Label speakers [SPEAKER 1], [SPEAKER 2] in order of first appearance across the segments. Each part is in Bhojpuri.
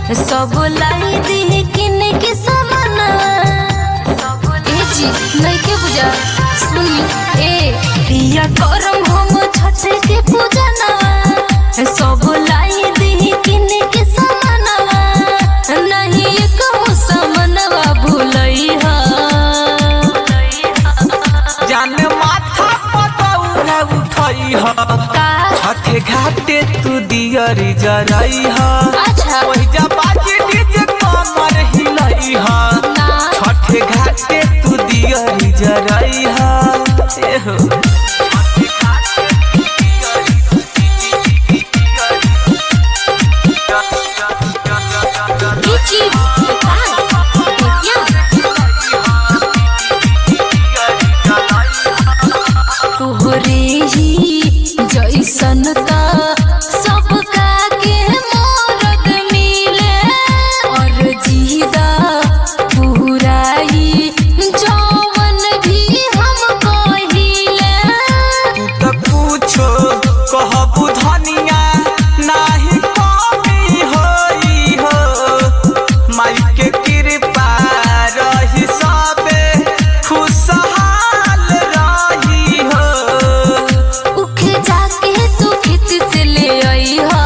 [SPEAKER 1] सब लाई दी किन के समानवा ए जी नहीं के बुझा सुनी ए पिया करम हम छठ के पूजनवा सब लाई दी किन के समानवा नहीं कहूँ समनवा भूलई हा
[SPEAKER 2] जान माथा पतौरा उठई ह
[SPEAKER 1] का
[SPEAKER 2] छठे घाटे तू दियरी जरई ह
[SPEAKER 1] अच्छा
[SPEAKER 2] ओहिजा बाजी डीजे कमर हिलई ह
[SPEAKER 1] ना
[SPEAKER 2] छठे घाटे तू दियरी जरई ह एहो
[SPEAKER 1] Ichi, तोहरे ही जैसन का सबका के मोरद मिले और जीदा पुराई जौवन भी हम कहिले
[SPEAKER 2] तू त पूछो कहबू धनिया नाही कमी होई हो माई के कृपा रही सबे खुशहाल रही हो
[SPEAKER 1] उखे जाके तू खिच से ले आई हा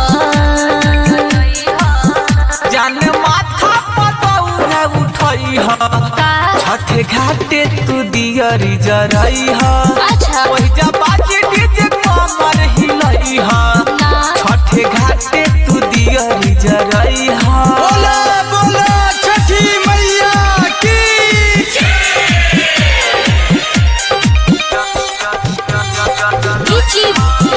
[SPEAKER 2] जान माथा पतौरा उठई ह
[SPEAKER 1] का
[SPEAKER 2] छठे घाटे तू दियरी जरई ह
[SPEAKER 1] अच्छा
[SPEAKER 2] ओहिजा बाजी डीजे कमर हिलई ह
[SPEAKER 1] ना
[SPEAKER 2] छठे घाटे तू दियरी जरई ह
[SPEAKER 3] बोला बोला छठी मैया की
[SPEAKER 1] Ichi,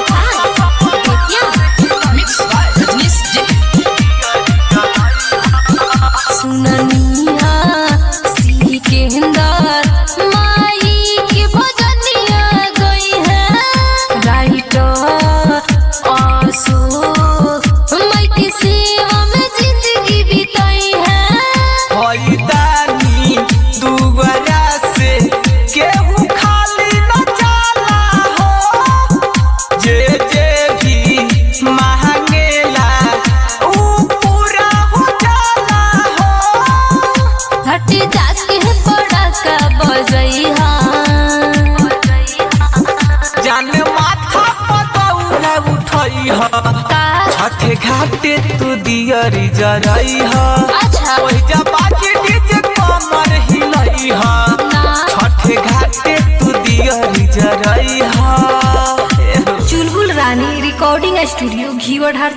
[SPEAKER 1] सुननिया सी के अंदर माई की भजनिया गई है राइटर आंसू माई की सेवा में जिंदगी बिताई है
[SPEAKER 2] हईदानी दुबरा से केहू खाली न जाला हो जे जे भी मांगेला ऊ पूरा हो जाला हो
[SPEAKER 1] हट जाके बड़ा का बजई
[SPEAKER 2] जान माथा पतौरा उठई ह
[SPEAKER 1] का
[SPEAKER 2] छठे घाटे तू दियरी जरई ह
[SPEAKER 1] अच्छा
[SPEAKER 2] ओहिजा बाजी डीजे कमर हिलई ह
[SPEAKER 1] ना
[SPEAKER 2] छठे घाटे तू दियरी जरई ह
[SPEAKER 1] चुलबुल रानी रिकॉर्डिंग स्टूडियो घीवढ़